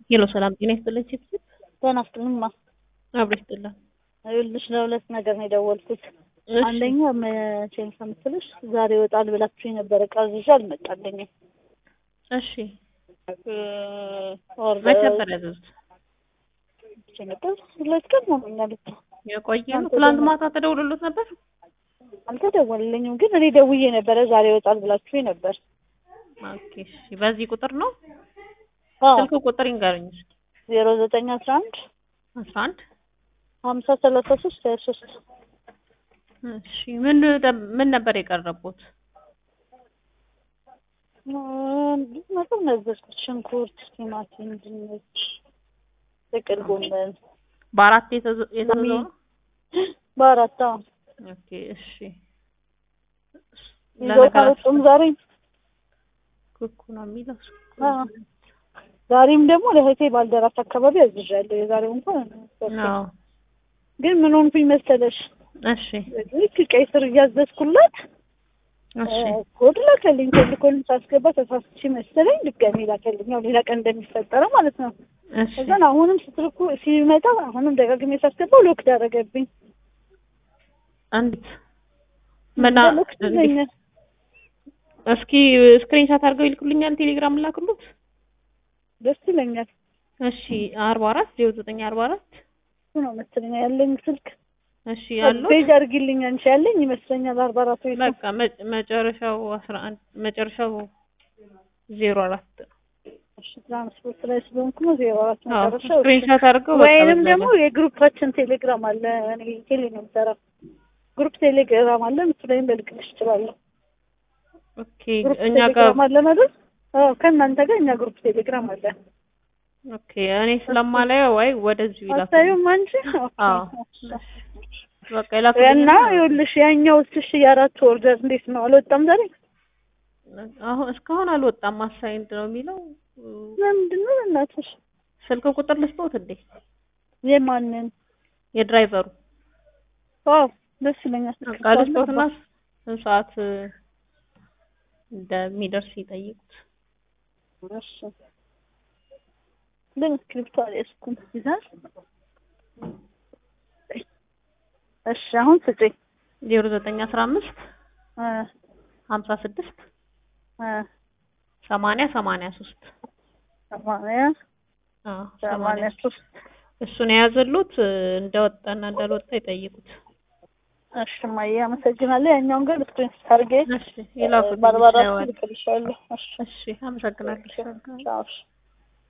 ሄሎ ሰላም ጤና ይስጥልኝ። ቺፕስ ጤና ይስጥልኝማ። አብሮ ይስጥልን። ይኸውልሽ ለሁለት ነገር ነው የደወልኩት። እሺ፣ አንደኛ መቼ ነው ከምትልሽ ዛሬ ይወጣል ብላችሁ የነበረ ዕቃ ይዤ አልመጣልኝም። እሺ እ ኦርደር መቼ ነበር ያዘዙት? መቼ ነበር? ሁለት ቀን ሆኖኛል እኮ የቆየ ነው። ትናንት ትላንት ደግሞ- ማታ ተደውሎሎት ነበር? አልተደወለልኝም፣ ግን እኔ ደውዬ ነበረ ዛሬ ይወጣል ብላችሁ ነበር። ኦኬ እሺ። በዚህ ቁጥር ነው? አዎ ስልክ ቁጥር ይንገሩኝ እስኪ። ዜሮ ዘጠኝ አስራ አንድ አስራ አንድ ሀምሳ ሰላሳ ሶስት ሀያ ሶስት እሺ። ምን ደ- ምን ነበር የቀረቡት? ብዙ ነገር ነገርኩት። ሽንኩርት፣ ቲማቲም፣ ድንች፣ ጥቅል ጎመን በአራት የተዘ- የተዘዘው ነው? በአራት አዎ። ኦኬ እሺ። ይዘው ካልወጡም ዛሬ ኩኩ ነው የሚለው አዎ። ዛሬም ደግሞ ለእህቴ ባልደራስ አካባቢ አዝዣለሁ። የዛሬው እንኳን አዎ። ግን ምን ሆንኩኝ መሰለሽ እሺ ልክ ቀይ ስር እያዘዝኩላት እሺ ኮድ ላከልኝ። ቴሌኮልን ሳስገባ ተሳስቼ መሰለኝ ድጋሜ ላከልኝ። ያው ሌላ ቀን እንደሚፈጠረው ማለት ነው። እሺ እዛን አሁንም ስትልኩ ሲመጣ አሁንም ደጋግሜ ሳስገባው ሎክ ዳረገብኝ። አንዲት መና ሎክ ይዘኛል። እስኪ ስክሪንሻት አድርገው ይልኩልኛል። ቴሌግራም ላክሉት። ደስ ይለኛል። እሺ አርባ አራት ዜሮ ዘጠኝ አርባ አራት እሱ ነው መሰለኝ ያለኝ ስልክ እሺ ያሉት ፔጅ አድርጊልኝ አንቺ ያለኝ ይመስለኛል። አርባ አራት ወይ በቃ መ- መጨረሻው አስራ አንድ መጨረሻው ዜሮ አራት ነው። እሺ ትራንስፖርት ላይ ስለሆንኩ ነው ዜሮ አራት አዎ መጨረሻው። ስክሪንሻት አድርገው በቃ ወይንም በዛ ደግሞ ላይ- የግሩፓችን ቴሌግራም አለ። እኔ ቴሌ ነው የምሰራው። ግሩፕ ቴሌግራም አለ። እሱ ላይም ልልክልሽ እችላለሁ። ኦኬ ግሩፕ እኛ ጋር ቴሌግራም አለ ማለት አዎ፣ ከእናንተ ጋር እኛ ግሩፕ ቴሌግራም አለ። ኦኬ እኔ ስለማላየው ወይ ወደዚሁ ይላኩ። አታዩም አንቺ? አዎ ኦኬ። በቃ ይላኩልኝ እና ይኸውልሽ ያኛው እሺ የአራት ኦርደር እንዴት ነው አልወጣም ዛሬ? አሁን እስካሁን አልወጣም። አሳይንድ ነው የሚለው ለምንድን ነው እናትሽ? ስልክ ቁጥር ልስጥዎት እንዴ? የማንን? የድራይቨሩ አዎ ደስ ይለኛል። በቃ ልስጥዎትና ስንት ሰዓት እንደሚደርስ ይጠይቁት። እሺ ለምን እስክሪብቶ አልያዝኩም? ይዛል? እሺ አሁን ስጪኝ። ዜሮ ዘጠኝ አስራ አምስት እ ሀምሳ ስድስት እ ሰማንያ ሰማንያ ሶስት ሰማንያ አዎ ሰማንያ ሰማንያ ሶስት እሱን የያዘሉት እንደወጣና እንዳልወጣ ይጠይቁት። እሺ እማዬ አመሰግናለሁ። ያኛውን ግን ስክሪን አድርጌ እሺ ይላኩት። ባርባራ ይሻዋል። ልክልሻለሁ። እሺ እሺ አመሰግናለሁ። ቻው። እሺ